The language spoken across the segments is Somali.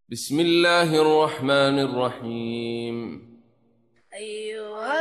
بسم الله الرحمن الرحيم أيها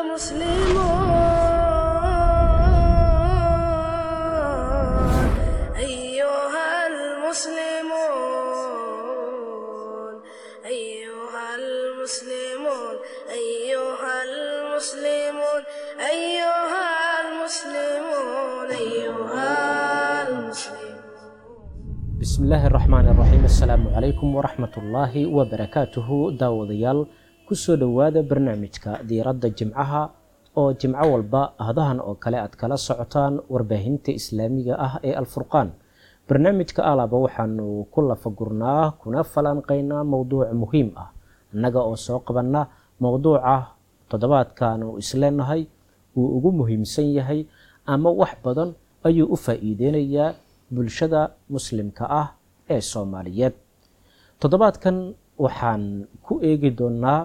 المسلمون أيها المسلمون أيها المسلمون أيها المسلمون أيها المسلمون أيها المسلمون bismillaahi raxmaani raxiim assalaamu calaykum waraxmatullaahi wabarakaatuhu daawadayaal kusoo dhowaada barnaamijka diiradda jimcaha oo jimco walba ahdahan oo kale aad kala socotaan warbaahinta islaamiga ah ee alfurqaan barnaamijka alaba waxaanu ku lafagurnaa kuna falanqaynaa mowduuc muhiim ah annaga oo soo qabanna mowduuca toddobaadkaanu isleenahay uu ugu muhiimsan yahay ama wax badan ayuu u faa-iideynayaa bulshada muslimka ah ee soomaaliyeed toddobaadkan waxaan ku eegi doonaa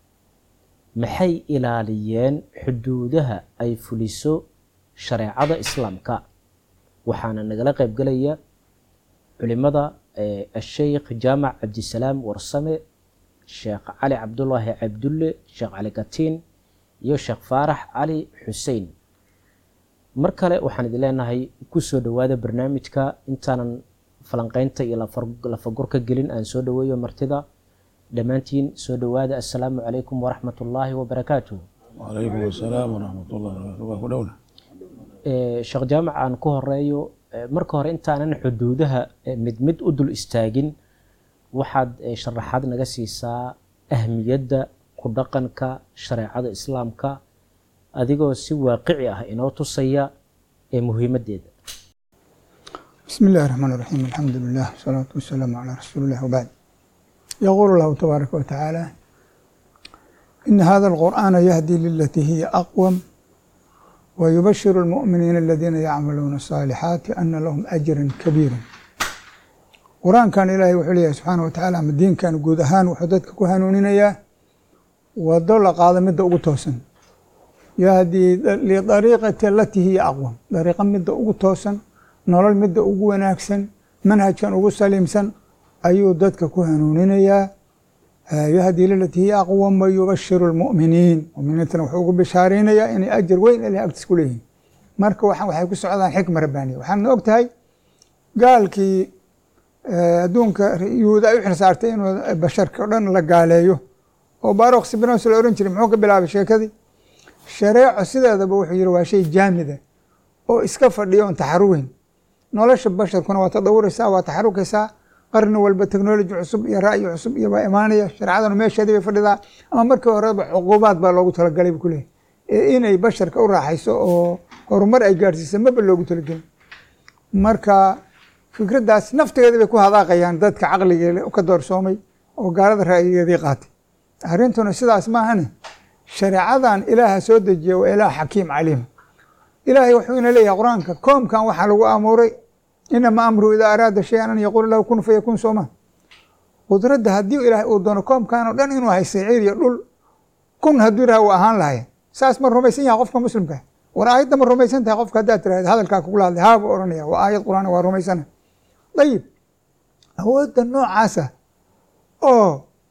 maxay ilaaliyeen xuduudaha ay fuliso shareecada islaamka waxaana nagala qaybgelaya culimada asheykh jaamac cabdisalaam warsame sheekh cali cabdulaahi cabdulle sheekh cali katiin iyo sheekh faarax cali xuseen mar kale waxaan idin leenahay kusoo dhowaada barnaamijka intaanan falanqeynta iyo lafagurka gelin aan soo dhoweeyo martida dhammaantiin soo dhowaada assalaamu calaykum waraxmat ullaahi wabarakaatuh wacalaykum asalaam waraxmat ullahi barakatu waa ku dhowna sheekh jaamac aan ku horeeyo marka hore intaanan xuduudaha mid mid u dul istaagin waxaad sharaxaad naga siisaa ahmiyadda ku dhaqanka shareecada islaamka adigoo si waaqici ah inoo tusaya ee muhiimadeeda بسم الله الرحمن الرحيم الحمد لله والصلاة والسلام على رسول الله وبعد يقول الله تبارك وتعالى إن هذا القرآن يهدي للتي هي أقوم ويبشر المؤمنين الذين يعملون الصالحات أن لهم أجرا كبيرا قرآن كان إلهي وحليه سبحانه وتعالى ama diinkan guud ahaan wuxuu dadka ku hanuuninayaa wado la qaado midda ugu toosan yahdii lidariiqati alatii hiya aqwam dariiqa midda ugu toosan nolol midda ugu wanaagsan manhajkan ugu saliimsan ayuu dadka ku hanuuninayaa yahdii lilatii hiya aqwam wayubashiru lmu'miniin muminiintana wuxuu ugu bishaareynayaa inay ajar weyn ilahay agtiis ku leeyihin marka waxaan waxay ku socdaan xikma rabbaaniya waxaadna og tahay gaalkii adduunka yuhuuda ay u xilsaartay inuu basharka o dhan la gaaleeyo oo baroq sibnos la ohan jiray muxuu ka bilaabay sheekadii shareeco sideedaba wuxuu yihi waa shay jaamida oo iska fadhiya oon taxaruweyn nolosha basharkuna waa tadawuraysaa waa taxarukaysaa qarni walba technology cusub iyo ra'yi cusub iyo baa imaanaya shareecaduna meesheedii bay fadhidaa ama markii horeba cuquubaad baa loogu talagalay bu kuleeyahy ee inay basharka u raaxayso oo horumar ay gaadhsiisa maba loogu talagelin marka fikraddaas naftigeeda bay ku hadaaqayaan dadka caqligeeda ka doorsoomay oo gaalada ra'yigeedii qaatay arrintuna sidaas maahane shareecadan ilaaha soo dejiya waa ilaah xakiim caliim ilaahay wuxuu ina leeyahay qur-aanka koomkan waxaa lagu amuuray inama amru idaa araada shayan an yaquula lahu kun fayakun sooma qudradda haddii ilaahay uu doono koomkan oo dhan inuu haystay ciir iyo dhul kun hadduu yiraha waa ahaan lahaya saas ma rumaysan yahay qofka muslimka war aayadda ma rumaysan tahay qofka haddaad tirahda hadalkaa kugula hadlay haabuu ohanaya waa aayad qur-aan waa rumaysana dayib awoodda noocaasa oo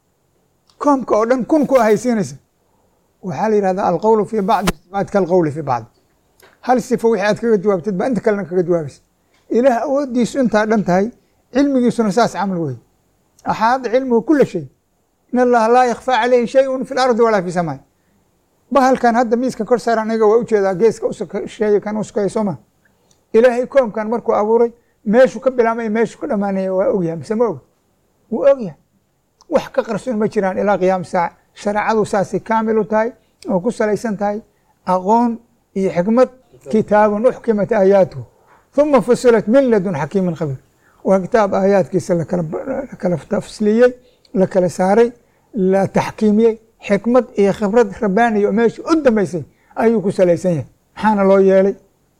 koomka oo dhan kun ku ahaysiinaysa waxaa la yihahdaa alqowlu fii bacdi sifaat kalqowli fii bacdi hal sifo wixii aad kaga jawaabtid baa inta kalena kaga jawaabaysa ilaah awooddiisu intaa dhan tahay cilmigiisuna saas camal wey axaada cilmigu kula shay in allaha laa yakfaa caleyhi shayun fi lardi walaa fi samaa bahalkan hadda miiska kor saar aniga waa ujeedaa geeska usheey kan uskaya sooma ilaahay koomkan markuu abuuray meeshuu ka bilaamay meeshuu ka dhamaanaya waa ogyahay mise ma og wuu ogyahay wax ka qarsoon ma jiraan ilaa qiyaam saaca shareecadu saasay kaamil u tahay oo ku salaysan tahay aqoon iyo xikmad kitaabun uxkimat aayaatuhu huma fusilat min ladun xakiimin khabiir waa kitaab aayaadkiisa lakala tafsliyey la kala saaray la taxkiimiyey xikmad iyo khibrad rabbaaniya oo meesha u dambeysay ayuu ku salaysan yahay maxaana loo yeelay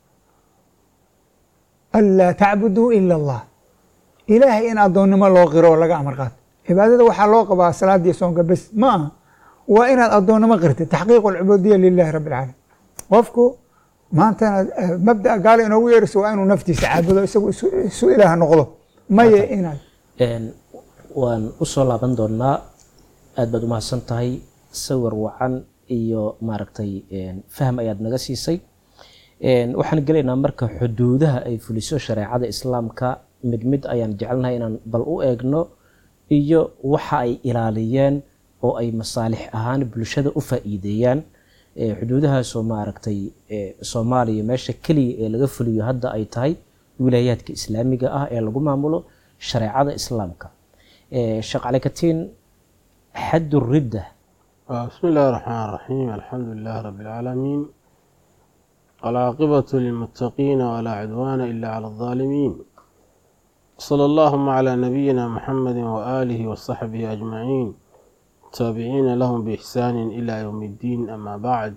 anlaa tacbuduu ila allah ilaahay in addoonnimo loo qiro oo laga amar qaato cibaadada waxaa loo qabaa salaadiiyo soonka bes ma aha waa inaad addoonnimo qirtid taxqiiq alcubuudiya lilahi rabbi alcaalamiin qofku maantana mabdaa gaala inoogu yeerayso waa inuu naftiisa caabudo isagu isu ilaah noqdo maye inaad waan usoo laaban doonaa aada baad umahadsan tahay sawir wacan iyo maaragtay faham ayaad naga siisay waxaan gelaynaa marka xuduudaha ay fuliso shareecada islaamka mid mid ayaan jecelnahay inaan bal u eegno iyo waxa ay ilaaliyeen oo ay masaalix ahaan bulshada u faa-iideeyaan xuduudahaasoo maaragtay soomaaliya meesha keliya ee laga fuliyo hadda ay tahay wilaayaadka islaamiga ah ee lagu maamulo shareecada islaamka sheekh calikatiin xad ridda بسم الله الرحمن الرحيم الحمد لله رب العالمين والعاقبة للمتقين ولا عدوان إلا على الظالمين صلى اللهم على نبينا محمد وآله وصحبه أجمعين تابعين لهم بإحسان إلى يوم الدين أما بعد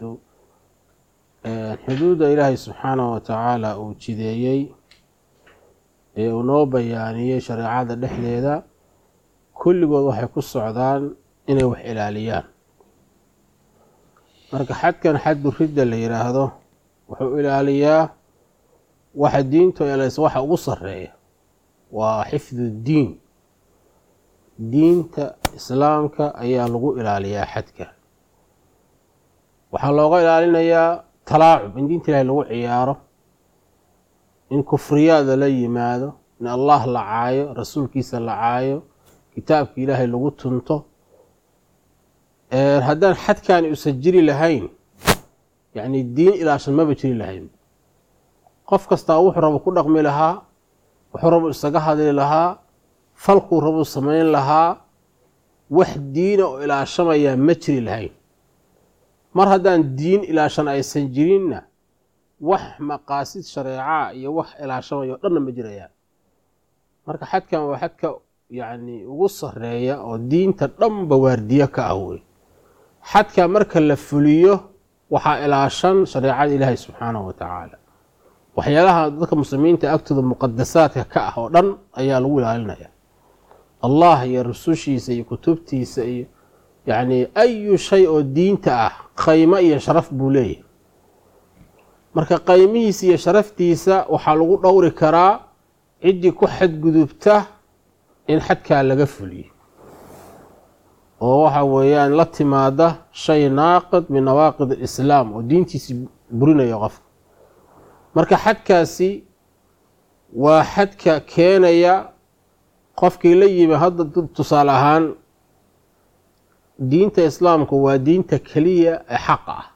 حدود إلهي سبحانه وتعالى uu jideeyey ee uu noo bayaaniyey shareecada dhexdeeda kulligood waxay ku socdaan inay wax ilaaliyaan marka xadkan xaddu ridda la yidhaahdo wuxuu ilaaliyaa waxa diintu elaysa waxa ugu sareeya waa xifdu diin diinta islaamka ayaa lagu ilaaliyaa xadka waxaa looga ilaalinayaa talaacub in diinta ilaahay lagu ciyaaro in kufriyaada la yimaado in allah la caayo rasuulkiisa la caayo kitaabka ilaahay lagu tunto haddaan xadkaani usan jiri lahayn yacni diin ilaashan maba jiri lahayn qof kastaa wuxuu rabo ku dhaqmi lahaa wuxuu rabo isaga hadli lahaa falkuu rabuu samayn lahaa wax diina oo ilaashamayaa ma jiri lahayn mar haddaan diin ilaashan aysan jirinna wax maqaasid shareecaa iyo wax ilaashamaya o dhanna ma jirayaan marka xadkan waa xadka yacni ugu sareeya oo diinta dhanba waardiyo ka ah wey xadka marka la fuliyo waxaa ilaashan shareecada ilaahay subxaanahu wa tacaala waxyaalaha dadka muslimiinta agtooda muqadasaadka ka ah oo dhan ayaa lagu ilaalinaya allah iyo rusushiisa iyo kutubtiisa iyo yacni ayu shay oo diinta ah qaymo iyo sharaf buu leeyahay marka qaymihiisa iyo sharaftiisa waxaa lagu dhowri karaa ciddii ku xadgudubta in xadkaa laga fuliyo oo waxa weeyaan la timaada shay naaqid min nawaaqid alislaam oo diintiisi burinaya qofka marka xadkaasi waa xadka keenaya qofkii la yimi hadda tusaale ahaan diinta islaamku waa diinta keliya ee xaqa ah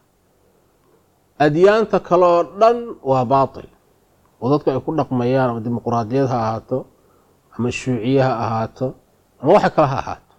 adyaanta kale oo dhan waa baatil oo dadku ay ku dhaqmayaan ama dimuquraadiyad ha ahaato ama shuuciye ha ahaato ama waxa kale ha ahaato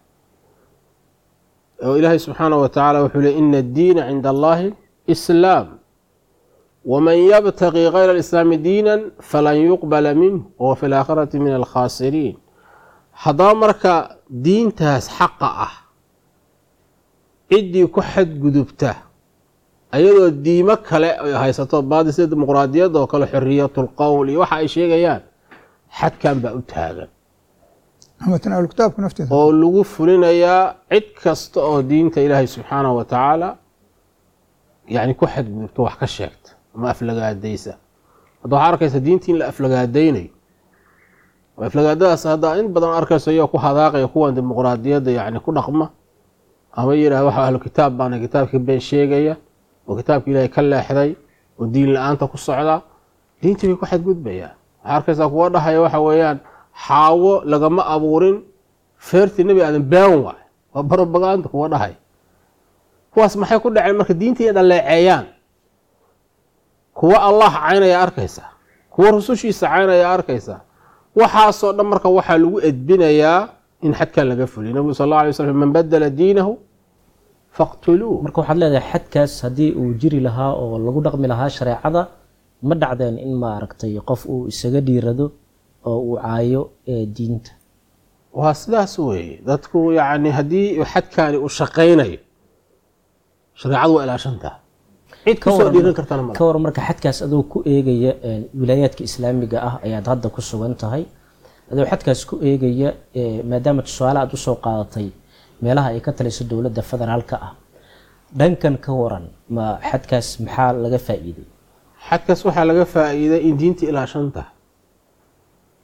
oo ilaahay subxaanahu wa tacaala wuxuu ley ina addiina cinda allahi islaam waman yabtaqi kayra alislaami diinan falan yuqbala minh wahuwa fi laakhirati min alkhaasiriin haddaba marka diintaas xaqa ah ciddii ku xadgudubta ayadoo diimo kale ay haysato baadi sida dimuqraadiyadda oo kale xoriyatu lqowl iyo waxa ay sheegayaan xadkan baa u taagan ama tanaalu kitaabka nafteeda oo lagu fulinayaa cid kasta oo diinta ilaahay subxaanahu wa tacaala yani ku xadgudubto wax ka sheegta ama aflagaadaysa hadda waxaa arkaysa diintii in la aflagaadaynayo oo aflagaadadaas hadda in badan arkayso iyagoo ku hadaaqaya kuwan dimuqraadiyadda yani ku dhaqma ama yidhah waxa ahlu kitaab baana kitaabkii been sheegaya oo kitaabka ilaahay ka leexday oo diin la-aanta ku socda diintii bay ku xadgudbayaan waxaa arkaysaa kuwa dhahaya waxa weeyaan xaawo lagama abuurin feertii nebi aadan been waay waa barobaganda kuwa dhahay kuwaas maxay ku dhaceen marka diintii inay dhaleeceeyaan kuwa allah caynaya arkaysa kuwa rusushiisa caynaya arkaysa waxaasoo dhan marka waxaa lagu edbinayaa in xadkan laga fuliyo nabigu sal alla alay slam man badala diinahu faqtuluuh marka waxaad leedahay xadkaas haddii uu jiri lahaa oo lagu dhaqmi lahaa shareecada ma dhacdeen in maaragtay qof uu isaga dhiirado oo uu caayo ee diinta waa sidaas weeye dadku yacni haddii xadkaani uu shaqaynayo shareecadu waa ilaashantaha cid Ka kusoo waran- dhiiran kartana male ka waran marka xadkaas adoo ku eegaya een, wilaayaadka islaamiga ah ayaad hadda ku sugan tahay adoo xadkaas ku eegaya ee, maadaama tusaale aad usoo qaadatay meelaha ay ka taliso dowladda federaalka ah dhankan ka waran ma xadkaas maxaa laga faa'iiday xadkaas waxaa laga faa'iiday in diinta ilaashan tahay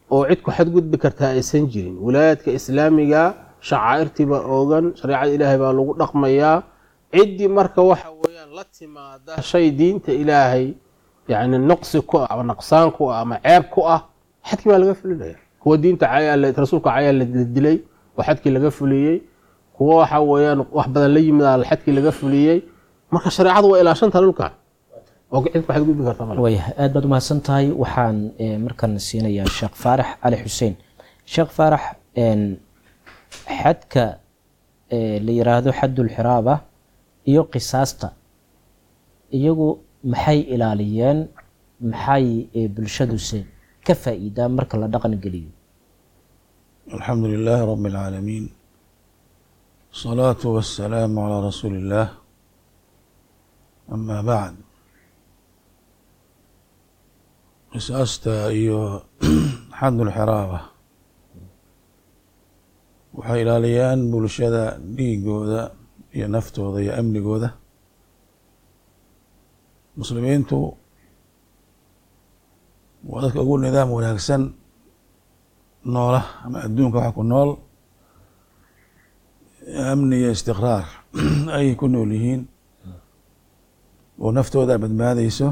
oo cid ku xadgudbi kartaa aysan jirin wilaayaadka islaamiga shacaa'irtiibaa oogan shareecada ilaahay baa lagu dhaqmayaa ciddii marka waxa weeyaan la timaada shay diinta ilaahay yacni noqsi ku ah ama naqsaan ku ah ama ceeb ku ah xadkii baa laga fulinaya kuwa diinta cayaa rasuulka cayaa la dilay oo xadkii laga fuliyey kuwa waxa weeyaan wax badan la yimid aa xadkii laga fuliyey marka shareecadu waa ilaashanta dhulkan oo cid ku xadgudbi karta male waayahay aad baad umahadsan tahay waxaan eh, markan siinayaa sheekh faarax cali xuseen sheekh faarax een, xadka eh, la yiraahdo xadulxiraaba iyo qisaasta iyagu maxay ilaaliyeen maxay eh, bulshaduse ka faa'iidaan marka la dhaqan geliyo الحمد لله رب العالمين الصلاة والسلام على رسول الله أما بعد qisaasta iyo xadul xiraaba waxay ilaaliyaan bulshada dhiigooda iyo naftooda iyo amnigooda muslimiintu waa dadka ugu nidaam wanaagsan noola ama adduunka waxa ku nool amni iyo istiqraar ayay ku nool yihiin oo naftooda badbaadayso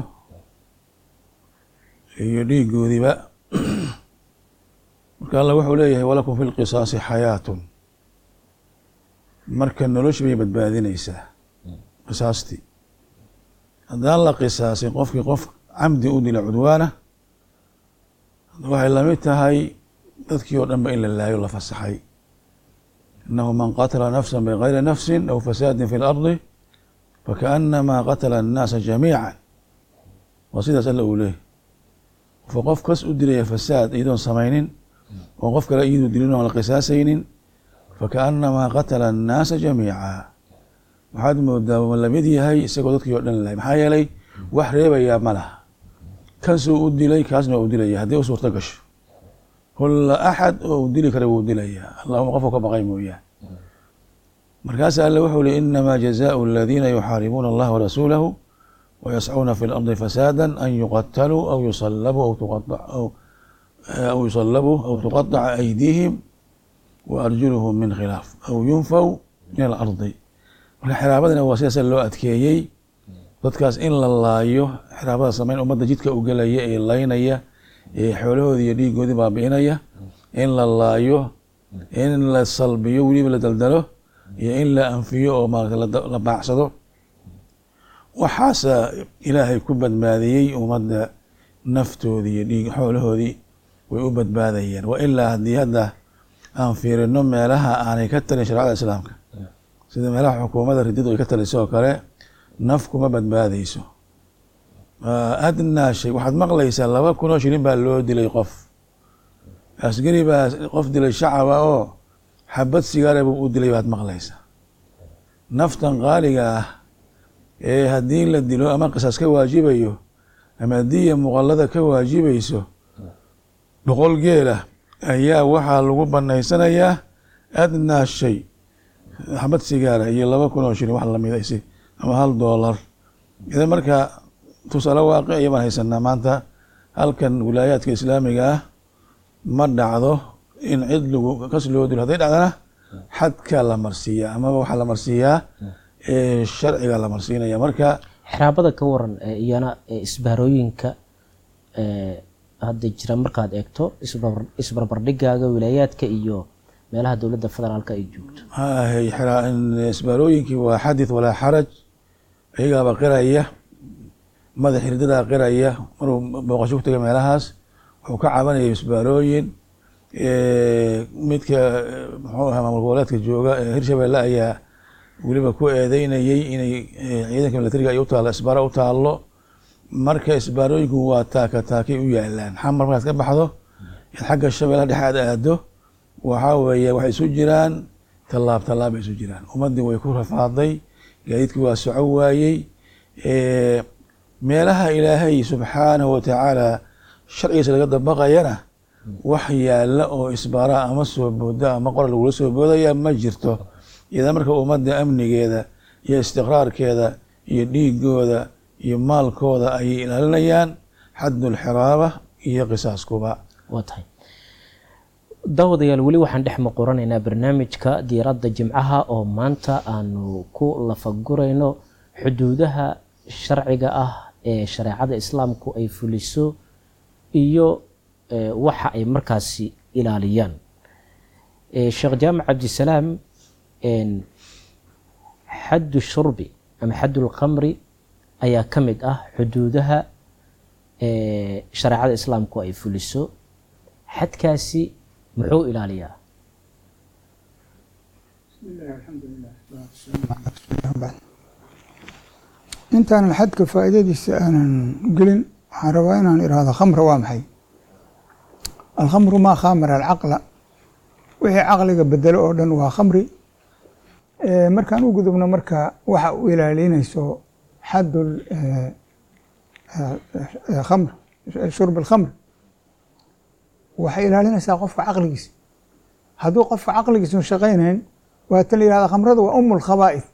iyo dhiigoodiba marka alla wuxuu leeyahay walakum fi lqisaasi xayaatun marka nolosha bay badbaadinaysaa qisaastii haddaan la qisaasin qofkii qof camdi u dila cudwaana waxay lamid tahay dadkii oo dhan ba in la laayo la fasaxay inahu man qatla nafsa bigayri nafsin aw fasaadin fi lardi fakaanamaa qatla annaasa jamiica waa sidaas alla uu leeyahy fa qof kas u dilaya fasaad iyadoon samaynin oo qof kale iyaduu dilin oon la qisaasaynin fakaanamaa qatala annaasa jamiica waxaad moodaa ma lamid yahay isagoo dadkii oo dhan lahay maxaa yeelay wax reebayaa ma laha kansuu u dilay kaasna waa u dilaya haddii u suurto gasho kulla axad oo uu dili kara wuu dilayaa allahuma qofku ka baqay mooyaan markaas alle wuxuu li inamaa jazaau aladiina yuxaaribuuna allaha warasuulahu ويسعون في الأرض فسادا أن يقتلوا أو يصلبوا أو تقطع أو أو يصلبوا أو تقطع أيديهم وأرجلهم من خلاف أو ينفوا من الأرض marka xiraabadana waa sidaas loo adkeeyey dadkaas in la laayo xiraabada sameyn ummadda jidka u gelaya ee laynaya ee xoolahoodii iyo dhiigoodii baabi'inaya in la laayo in la salbiyo weliba la daldalo iyo in la anfiyo oo maarata la baacsado waxaasa ilaahay ku badbaadiyey ummadda naftoodii iyo dhiig xoolahoodii way u badbaadayeen wa ilaa haddii hadda aan fiirino meelaha aanay ka talin shareecada islaamka sida meelaha xukuumadda rididu ay ka taliso oo kale naf kuma badbaadayso adnaa shay waxaad maqlaysaa laba kun oo shilin baa loo dilay qof asgari baa qof dilay shacaba oo xabad sigaara buu u dilay baad maqlaysaa naftan qaaliga ah ee haddii la dilo ama qisaas ka waajibayo ama diya muqallada ka waajibayso boqol geela ayaa waxaa lagu banaysanayaa adnaa shay xabad sigaara iyo laba kun oo shilin wax lamida isi ama hal doolar idan marka tusaale waaqici baan haysanaa maanta halkan wilaayaadka islaamiga ah ma dhacdo in cid lagu kas loo dilo hadday dhacdana xadka la marsiiyaa amaba waxaa la marsiiyaa sharciga la marsiinaya marka xiraabada ka waran ee iyana ee isbaarooyinka ee hadda jira markaad eegto isbar- isbarbardhigaaga wilaayaadka iyo meelaha dowladda federaalka ay joogto hahay isbaarooyinkii waa xadith walaa xaraj iyagaaba qiraya madax hirdadaa qiraya maruu booqasho ku tegay meelahaas wuxuu ka cabanaya isbaarooyin midka muxuu ahaa maamul goboleedka jooga ee hirshabelle ayaa weliba ku eedeynayey inay ciidanka milatariga ay u taalo isbaaro u taallo marka isbaarooyinku waa taaka taakay u yaalaan xamar markaad ka baxdo xagga shabeellaha dhexe aad aado waxaa weeye waxay isu jiraan tallaab tallaab bay isu jiraan ummaddii way ku rafaaday gaadiidkii waa soco waayey meelaha ilaahay subxaanahu watacaala sharcigiisa laga dabaqayana wax yaalla oo isbaaraha ama soo booda ama qoral lagula soo boodaya ma jirto idan marka ummadda amnigeeda iyo istiqraarkeeda iyo dhiigooda iyo maalkooda ayay ilaalinayaan xadulxiraaba iyo qisaaskuba waa tahay daawadayaal weli waxaan dhex muquranaynaa barnaamijka diiradda jimcaha oo maanta aanu ku lafagurayno xuduudaha sharciga ah ee shareecada islaamku ay fuliso iyo eh, waxa ay markaasi ilaaliyaan Eh, sheekh jaamac cabdisalaam en, xaddu shurbi ama xaddu lkhamri ayaa ka mid ah xuduudaha eh, shareecada islaamku ay fuliso xadkaasi muxuu ilaaliyaa intaanan xadka faa'iidadiisa aanan gelin waxaan rabaa inaan idhaahdo khamra waa maxay alkhamru maa khamara alcaqla wixii caqliga bedelo oo dhan waa khamri Eh, markaan u gudubno marka waxa u ilaalinayso xadul eh, eh, khamr shurb alkhamr waxay ilaalinaysaa qofka caqligiisa hadduu qofka caqligiisu shaqaynayn waa tan la yihahda khamradu waa umu lkhabaa'id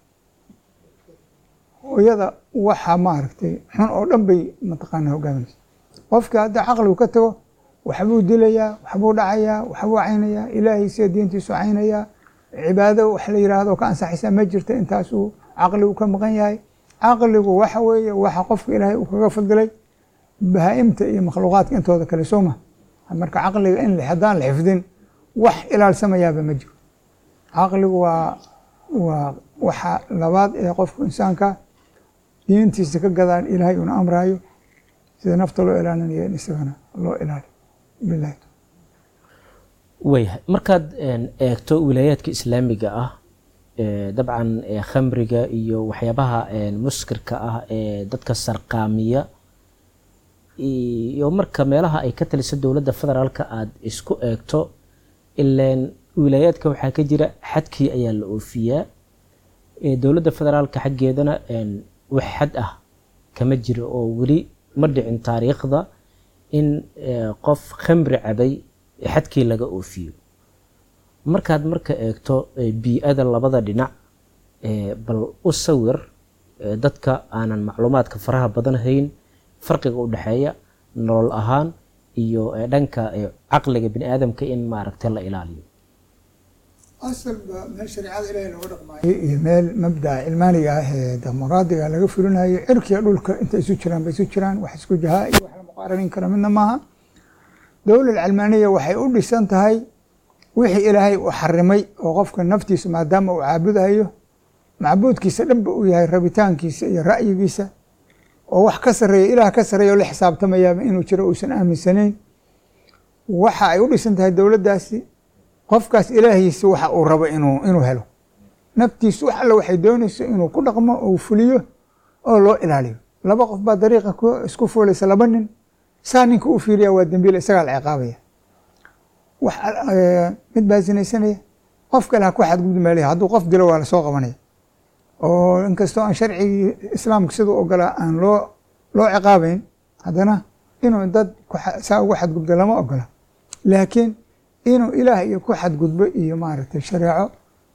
hooyada waxa maaragtay xun oo dhan bay mataqaana hogaaminaysa qofka hadda caqligu ka tago waxbuu dilayaa waxbuu dhacayaa waxbuu caynayaa ilaahiisa diintiisu caynayaa cibaado wax la yidhaahdo ka ansaxaysaa ma jirta intaasuu caqligu ka maqan yahay caqligu waxa weeye waxa qofka ilaahay uu kaga fadilay bahaa-imta iyo makhluuqaadka intooda kale soo ma marka caqliga in haddaan la xifdin wax ilaalsamayaaba ma jiro caqligu waa waa waxa labaad ee qofku insaanka diintiisa ka gadaan ilaahay una amraayo sida nafta loo ilaalinayo in isagana loo ilaaliyo bilahi waayahay markaad een, eegto wilaayaadka islaamiga ah ee, dabcan ee, khamriga iyo waxyaabaha een, muskirka ah ee dadka sarqaamiya iyo marka meelaha ay ka taliso dowladda federaalka aada isku eegto ileen wilaayaadka waxaa ka jira xadkii ayaa la oofiyaa ee, dowladda federaalka xaggeedana een, wax xad ah kama jiro oo weli ma dhicin taariikhda in ee, qof khamri cabay xadkii laga oofiyo markaad marka eegto ee, bii-ada labada dhinac ee, bal u sawir ee, dadka aanan macluumaadka faraha badan hayn farqiga u dhexeeya nolol ahaan iyo ee, dhanka ee, caqliga bini aadamka in maaragtay la ilaaliyo asalba meel shareecada ilaahay looga dhaqmaayo iyo meel mabdaca cilmaaniga ah ee dimuqraadiga laga fulinayo cirkiga dhulka inta isu jiraan bay isu jiraan wax isku jahaa iyo wax la muqaaranin kara midna maaha dowlad calmaaniya waxay u dhisan tahay wixii ilaahay u xarimay oo qofka naftiisa maadaama uu caabudayo macbuudkiisa dhanba uu yahay rabitaankiisa iyo ra'yigiisa oo wax ka sareeya ilaah ka sareeya oo la xisaabtamayaaba inuu jiro uusan aaminsanayn waxa ay u dhisan tahay dowladdaasi qofkaas ilaahiisa waxa uu rabo inuu inuu helo naftiisu wax alle waxay doonayso inuu ku dhaqmo oo fuliyo oo loo ilaaliyo laba qof baa dariiqa ku isku fuulaysa laba nin saa ninka u fiiriya waa dembiile isagaa la ciqaabaya wax mid baa sinaysanaya qof kale ha ku xadgudbi meelaya hadduu qof dilo waa lasoo qabanaya oo inkastoo aan sharcigii islaamka siduu ogolaa aan loo loo ciqaabeyn haddana inuu dad saa ugu xadgudbo lama ogola laakiin inuu ilaah iyo ku xadgudbo iyo maaragtay shareeco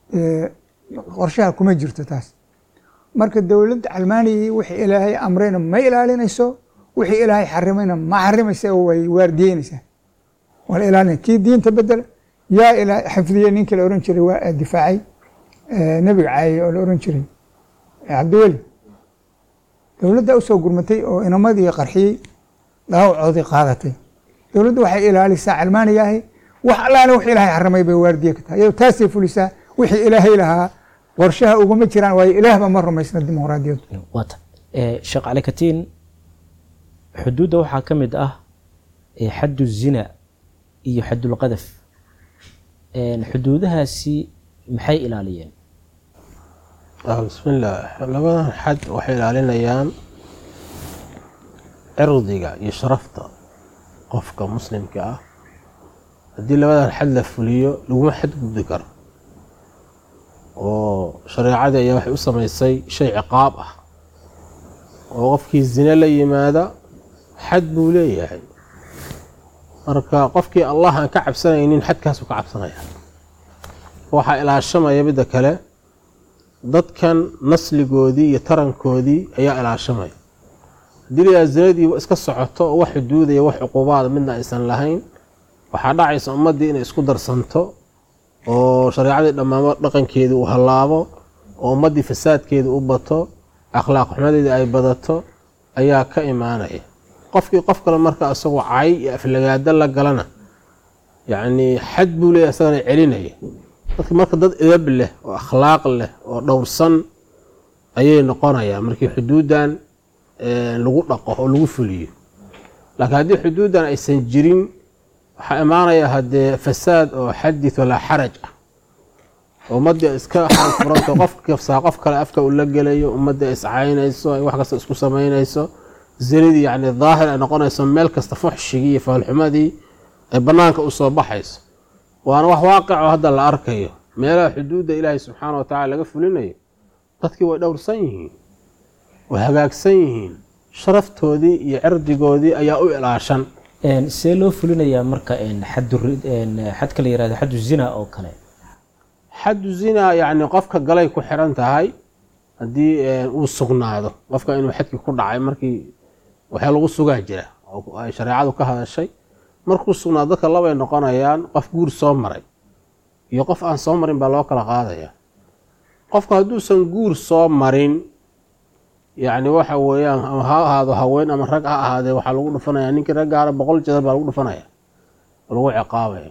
qorshaha kuma jirto taas marka dowladda calmaaniyii wixii ilaahay amrayna ma ilaalinayso wixii ilaahay xarimayna ma xarimaysa way waardiyeynaysaa waa la ilaalinaya kii diinta bedela yaa ilaa xifdiye ninkii la oran jiray waa difaacay nebiga caayay oo la oran jiray cabdiweli dowladda usoo gurmatay oo inamadii qarxiyey dhaawacoodii qaadatay dowladda waxay ilaalisaa calmaaniga ahi wax allaale wix ilaahay xaramay bay waardiye ka tahay iyadoo taasay fulisaa wixii ilaahay lahaa qorshaha uguma jiraan waayo ilaahba ma rumaysna dimuqraadiyaddu waata sheekh cali katiin xuduudda waxaa ka mid ah xaddu zina iyo xaddulqadaf xuduudahaasi maxay ilaaliyeen bismillaah labadan xad waxay ilaalinayaan cirdiga iyo sharafta qofka muslimka ah haddii labadan xad la fuliyo laguma xadgudbi karo oo shareecadii ayaa waxay u samaysay shay ciqaab ah oo qofkii zine la yimaada xad buu leeyahay marka qofkii allah aan ka cabsanaynin xadkaasuu ka cabsanaya waxaa ilaashamaya midda kale dadkan nasligoodii iyo tarankoodii ayaa ilaashamaya haddii layaa zinadii iska socoto oo wax xuduudaya wax cuqubaada midna aysan lahayn waxaa dhacaysa ummaddii inay isku darsanto oo shareecadii dhammaamo dhaqankeedii uu hallaabo oo ummaddii fasaadkeedii u bato akhlaaq xumadeedii ay badato ayaa ka imaanaya qofkii qof kale marka isagoo cay iyo aflagaado la galana yacnii xad buu leeyahy isagana celinaya dadka marka dad edab leh oo akhlaaq leh oo dhowrsan ayay noqonayaan markii xuduuddan lagu dhaqo oo lagu fuliyo laakiin haddii xuduuddan aysan jirin waxaa imaanaya haddee fasaad oo xadith walaa xaraj ah ummadda iska furanto qof kafsaa qof kale afka uu la gelayo ummadda iscaynayso ay wax kasta isku samaynayso zinadii yacni daahir ay noqonayso meel kasta fuxshigii iyo faalxumadii ay bannaanka u soo baxayso waana wax waaqico hadda la arkayo meelaha xuduudda ilaahay subxaana wa tacala laga fulinayo dadkii way dhowrsan yihiin way hagaagsan yihiin sharaftoodii iyo cirdigoodii ayaa u ilaashan see loo fulinayaa marka xadka la yirahdo xaddu zina oo kale xaddu zina yacni qofka galay ku xiran tahay haddii uu sugnaado qofka inuu xadkii ku dhacay markii waxaa lagu sugaa jira oo ay shareecadu ka hadashay markuu sugnaado dadka labay noqonayaan qof guur soo maray iyo qof aan soo marin baa loo kala qaadaya qofka hadduusan guur soo marin yacni waxa weeyaan ama ha ahaado haween ama rag ha ahaadee waxaa lagu dhufanaya ninkii raggaana boqol jeedar baa lagu dhufanaya oo lagu ciqaabaya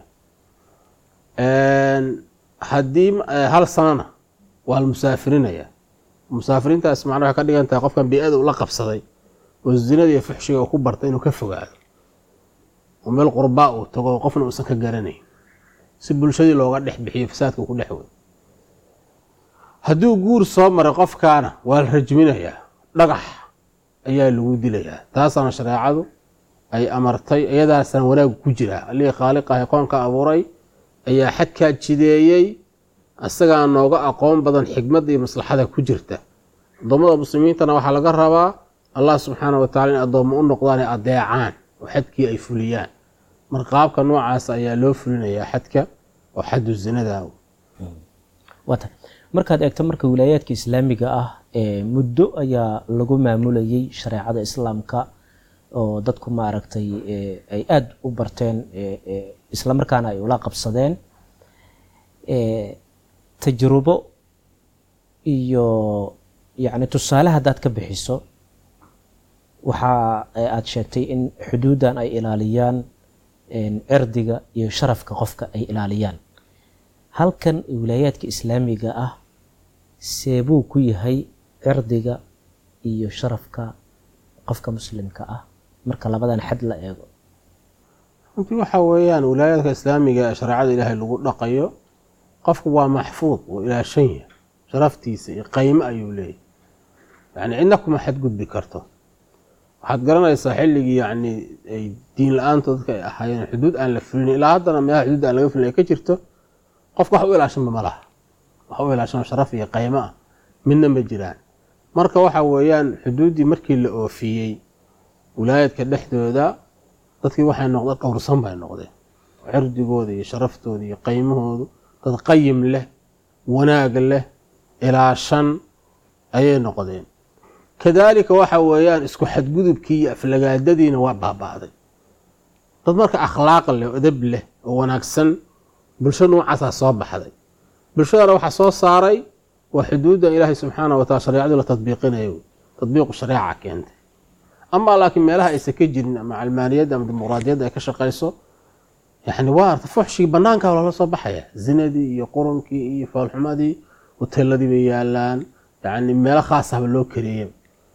haddii hal sanana waa la musaafirinaya musaafiriintaas macna waxay ka dhigan tahay qofkan bii-ada ula qabsaday oo zinada iyo fuxshiga uu ku bartay inuu ka fogaado oo meel qurbaa uu tago qofna uusan ka garanayn si bulshadii looga dhex bixiyo fasaadka uu ku dhex wey hadduu guur soo maray qofkaana waa la rajminayaa dhagax ayaa lagu dilayaa taasaana shareecadu ay amartay iyadaasana wanaag ku jiraa allihii khaaliqahay qoonka abuuray ayaa xadkaa jideeyey isagaa nooga aqoon badan xikmadda iyo maslaxada ku jirta addoommada muslimiintana waxaa laga rabaa allah subxaana wa tacala in addoommo u noqdaan ay adeecaan oo xadkii ay fuliyaan marka qaabka noocaas ayaa loo fulinayaa xadka oo xaddu zinada waata markaad eegto marka wilaayaadka islaamiga ah muddo ayaa lagu maamulayay shareecada islaamka oo dadku maaragtay ay aada u barteen islamarkaana ay ula qabsadeen tajrubo iyo yacni tusaale haddaad ka bixiso waxa aada sheegtay in xuduuddan ay ilaaliyaan cirdiga iyo sharafka qofka ay ilaaliyaan halkan wilaayaadka islaamiga ah seebuu ku yahay cirdiga iyo sharafka qofka muslimka ah marka labadan xad la eego runtii waxa weeyaan wilaayaadka islaamiga ee shareecada ilaahay lagu dhaqayo qofku waa maxfuud wuu ilaashan yahay sharaftiisa iyo qaymo ayuu leeyahy yacni cidna kuma xadgudbi karto waxaad garanaysaa xilligii yacni ay diin la-aanto dadka ay ahaayeen xuduud aan la fulin ilaa haddana meelaha xuduud aan laga fulin ay ka jirto qofka wax u ilaashanba ma laha wax u ilaashan sharaf iyo qaymo ah midna ma jiraan marka waxa weeyaan xuduuddii markii la oofiyey wilaayadka dhexdooda dadkii waxay noqdeen dhowrsan bay noqdeen cirdigooda iyo sharaftooda iyo qaymahoodu dad qayim leh wanaag leh ilaashan ayay noqdeen kadaalika waxa weeyaan isku xadgudubkii iyo aflagaadadiina waa baaba'day dad marka akhlaaq leh oo edab leh oo wanaagsan bulsho noocaasaa soo baxday bulshadana waxaa soo saaray waa xuduuddan ilaahay subxaana wa taala shareecadu la tadbiiqinayo tadbiiqu shareeca keentay amaa laakiin meelaha aysan ka jirin ama calmaaniyadda ama dimuqraadiyadda ay ka shaqayso yani waa arta fuxshigii banaanka loola soo baxaya zinadii iyo qurunkii iyo faalxumadii hoteeladii bay yaalaan yani meelo khaasahba loo kareeyay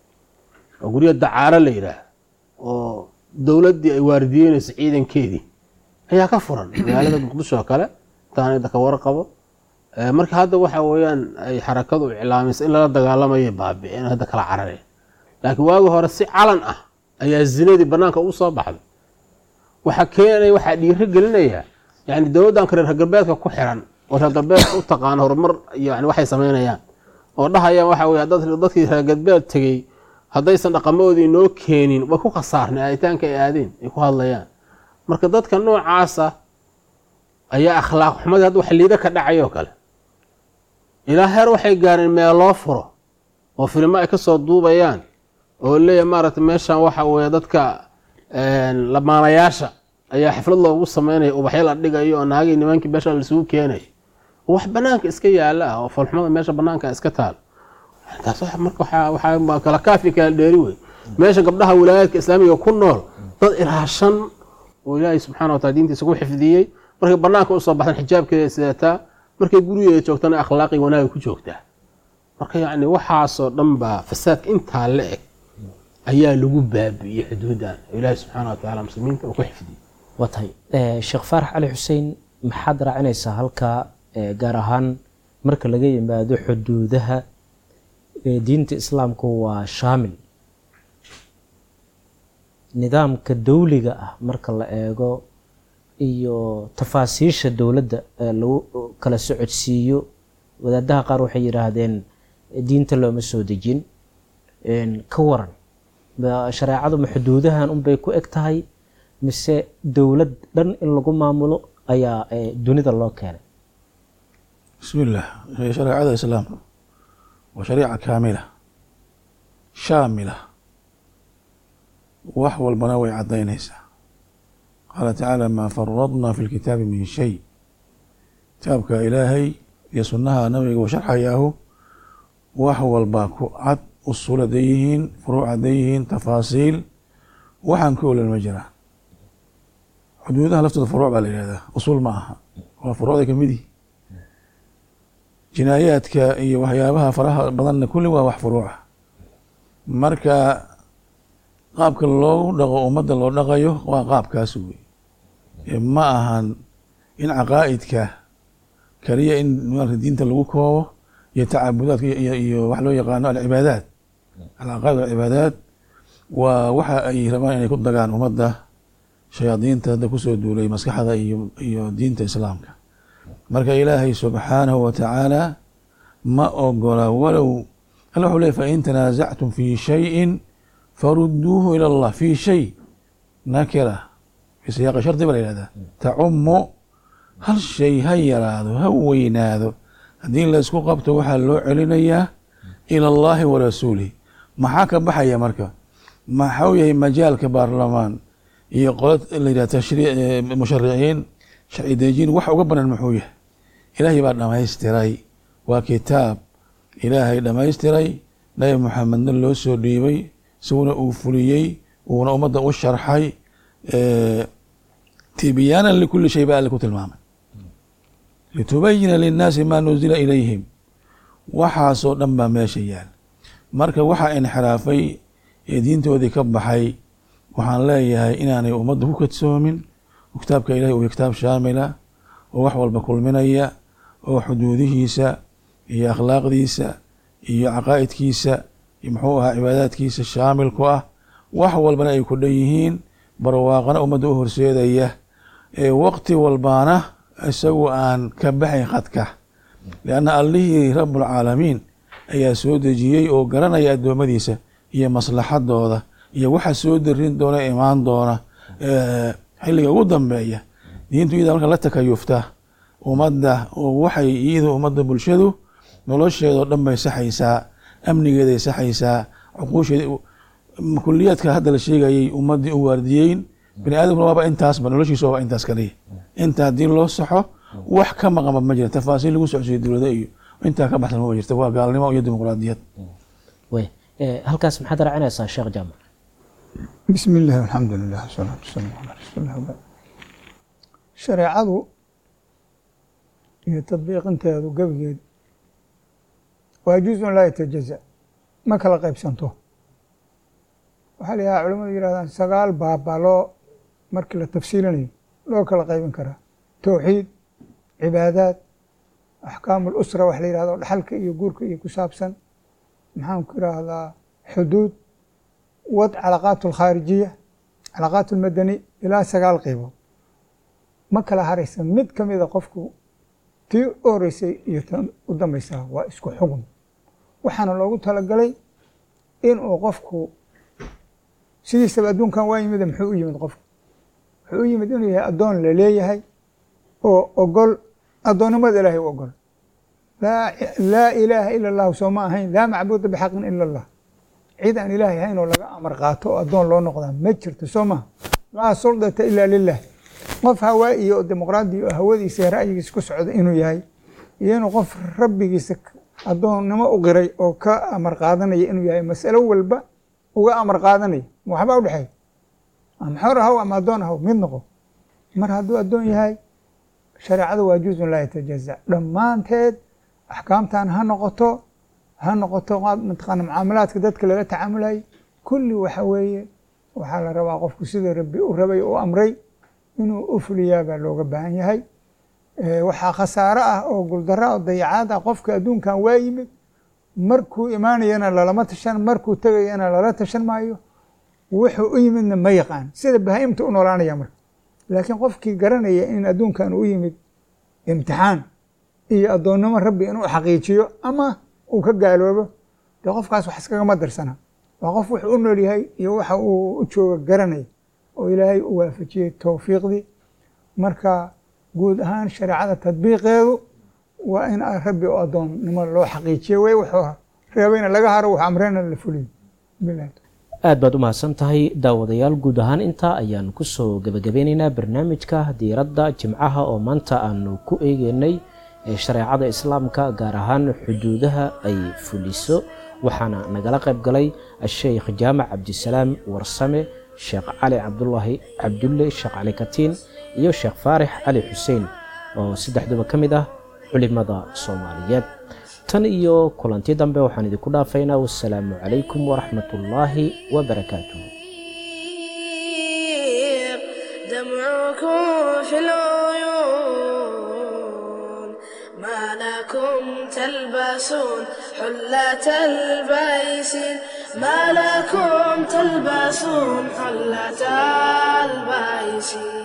oo guryo dacaaro la yidhaah oo dowladdii ay waardiyeynayso ciidankeedii ayaa ka furan magaalada muqdisho oo kale intaan idda ka warqabo marka hadda waxa weeyaan ay xarakadu iclaamaysa in lala dagaalamayo baabi'een hadda kala carareen laakiin waagi hore si calan ah ayaa zinadii banaanka ugu soo baxday waxaa keenaya waxaa dhiiro gelinaya yani dowladdanka reer galbeedka ku xiran oo reer galbeedka u taqaano horumar yani waxay samaynayaan oo dhahayaan waxa wey dadkii reer galbeed tegey haddaysan dhaqamadoodii inoo keenin way ku khasaarnay aaditaanka ay aadeen ay ku hadlayaan marka dadka noocaasa ayaa akhlaaq xumadii hadda wax liida ka dhacayoo kale ilaa heer waxay gaareen meel loo furo oo filimo ay kasoo duubayaan oo leeyahy maaragtay meeshan waxa weeye dadka lamaanayaasha ayaa xaflad loogu sameynaya ubaxyo la dhigayo oo naagii nimankii meesha laisugu keenay oo wax banaanka iska yaala ah oo falxumada meesha banaanka iska taal taas wax- marka waxaa- waxaa kala kaafi kala dheeri wey meesha gabdhaha wilaayaadka islaamiga ku nool dad ilaashan oo ilaahay subxaana wataala diintiisa ku xifdiyey markay banaanka usoo baxdan xijaabkeeda sidataa markay gurigeeda joogtana akhlaaqi wanaaga ku joogtaa marka yacni waxaasoo dhan baa fasaadka intaa la eg ayaa lagu baabi'iyey xuduudan oo ilaahay subxaana watacaala muslimiinta uu ku xifdiyey waa tahay Eh, sheekh faarax cali xuseen maxaad raacinaysaa halkaa eh, gaar ahaan marka laga yimaado xuduudaha eh, diinta islaamku waa shaamil nidaamka dowliga ah marka la eego iyo tafaasiisha dowladda ee lagu kala socodsiiyo wadaadaha qaar waxay yidhaahdeen eh, diinta looma soo dejin En, ka waran ba- shareecadu ma xuduudahan unbay ku eg tahay mise dowlad dhan in lagu maamulo ayaa eh, dunida loo keenay bismi illah shareecada islaamka waa shariica kaamila shaamila wax walbana way caddaynaysaa qaala tacaala maa faradna fi lkitaabi min shay kitaabka ilaahay iyo sunnaha nabiga uu sharxayaahu wax walbaa ku cad usul hadday yihiin furuuc hadday yihiin tafaasiil waxaan ka olan ma jiraan xuduudaha laftooda furuuc baa la yihahdaa usul ma aha waa furuucda kamid yihi jinaayaadka iyo waxyaabaha faraha badanna kulli waa wax furuuca marka qaabka loogu dhaqo ummadda loo dhaqayo waa qaabkaas wey ee ma ahan in caqaa'idka kaliya in maarata diinta lagu koobo iyo tacabudaadka iyo- iyo iyo wax loo yaqaano alcibaadaat alcaqaa'id alcibaadaat waa waxa ay rabaan inay ku dagaan ummadda shayaadiinta hadda kusoo duulay maskaxda iyo iyo diinta islaamka marka ilaahay subxaanahu wa tacaala ma ogola walow alla wuxuu leey fain tanaasactum fi shayin faruduuhu ila allah fi shay nakira fi siyaaqi shardi ba la yihahdaa tacumu hal shay ha yaraado ha weynaado haddii laysku qabto waxaa loo celinayaa ila allahi wa rasuulih maxaa ka baxaya marka maxau yahay majaalka baarlamaan iyo qolo la yidhah tashrii mushariciin sharci dejiin wax uga banan muxuu yahay ilaahay baa dhamaystiray waa kitaab ilaahay dhamaystiray nabi maxamedna loo soo dhiibay isaguna uu fuliyey uuna ummadda u sharxay tibyaanan likuli shay ba alle ku tilmaamay litubayina linnaasi maa nuzila ilayhim waxaasoo dhan baa meesha yaal marka waxaa inxiraafay ee diintoodii ka baxay waxaan leeyahay inaanay ummadda ku kadsoomin oo kitaabka ilahi uu kitaab shaamila oo wax walba kulminaya oo xuduudihiisa iyo akhlaaqdiisa iyo caqaa'idkiisa iyo muxuu ahaa cibaadaadkiisa shaamil ku ah wax walbana ay ku dhan yihiin barwaaqana ummadda u horseedaya ee waqti walbaana isagu aan ka baxayn khadka lianna allihii rabulcaalamiin ayaa soo dejiyey oo garanaya addoommadiisa iyo maslaxadooda iyo waxa soo darin doona imaan doona xilliga ugu dambeeya diintu iyada marka la takayufta ummadda oo waxay iyadu ummadda bulshadu nolosheedao dhan bay saxaysaa amnigeeday saxaysaa cuquusheeda kuliyaadka hadda la sheegayay ummaddii u waardiyeyn bani aadamkuna waaba intaasba noloshiisa waaba intaas kaliya inta haddii loo saxo wax ka maqanba ma jira tafaasiil lagu socodsiyo dowlada iyo intaa ka baxsan maba jirta waa gaalnimo iyo dimuqraadiyad wey halkaas maxaad raacinaysaa sheekh jaamac bismi illaahi alxamdu lilah wasalaatu wasalaamu calaa rasuulilah wabacd shareecadu iyo tadbiiqinteedu gebigeed waa juzun laa yatajaza ma kala qaybsanto waxaa la yidhaha culamadu yidhahdaan sagaal baab baa loo markii la tafsiilinayo loo kala qaybin karaa towxiid cibaadaad axkaamu lusra wax la yihahdo dhaxalka iyo guurka iyo ku saabsan maxaan ku yidhaahdaa xuduud wad calaqaat alkhaarijiya calaqaat almadani ilaa sagaal qeybood ma kala haraysa mid ka mida qofku tii u horeysay iyo tan u dambaysaa waa isku xugun waxaana loogu talagalay inuu qofku sidiisaba adduunkan waa yimid muxuu u yimid qofku wuxuu u yimid inuu yahay addoon la leeyahay oo ogol addoonnimada ilaahay u ogol laa ilaaha ila allahu soo ma ahayn laa macbuuda bixaqin ila allah cid aan ilaahay ahayn oo laga amar qaato oo addoon loo noqdaa ma jirto soo maha laa suldata ila lilah qof hawaa iyo dimuqraadi oo hawadiisa ra'yigiisa ku socda inuu yahay iyo inuu qof rabbigiisa addoonnimo u qiray oo ka amar qaadanaya inuu yahay masalo walba uga amar qaadanaya ma waxbaa u dhexeeya ama xor ahaw ama addoon ahaw mid noqo mar hadduu addoon yahay shareecadu waa juzun laa yatajaza dhammaanteed axkaamtan ha noqoto ha noqoto mataqaana mucaamalaadka dadka lala tacaamulayo kulli waxa weeye waxaa la rabaa qofku siduu rabbi u rabay u amray inuu u fuliyaa baa looga baahan yahay waxaa khasaaro ah oo guldaro oo dayacaad ah qofka adduunkan waa yimid markuu imaanayana lalama tashan markuu tegayana lala tashan maayo wuxuu u yimidna ma yaqaan sida bahaimta u noolaanaya marka laakiin qofkii garanaya in adduunkan u yimid imtixaan iyo addoonnimo rabbi inuu xaqiijiyo ama uu ka gaaloobo dee qofkaas wax iskagama darsana waa qof wuxuu u nool yahay iyo waxa uu u jooga garanaya oo ilaahay u waafajiyey towfiiqdii marka guud ahaan shareecada tadbiiqeedu waa in rabbi oo addoonnimo loo xaqiijiyo wey wuxuu reebayna laga haro wuxuu amreyna la fuliyo bilahi aad baad u mahadsan tahay daawadayaal guud ahaan intaa ayaan kusoo gebagabeyneynaa barnaamijka diiradda jimcaha oo maanta aanu ku eegeynay ee shareecada islaamka gaar ahaan xuduudaha ay fuliso waxaana nagala qayb galay asheykh jaamac cabdisalaam warsame sheekh cali cabdulaahi cabdulle sheekh cali katiin iyo sheekh faarix cali xuseen oo saddexduba ka mid ah culimada soomaaliyeed tan iyo kulanti dambe waxaan idinku dhaafaynaa wasalaamu calaykum waraxmat ullaahi wabarakaatuh دمعكم في العيون ما لكم تلبسون حلة البيس ما لكم تلبسون حلة البيس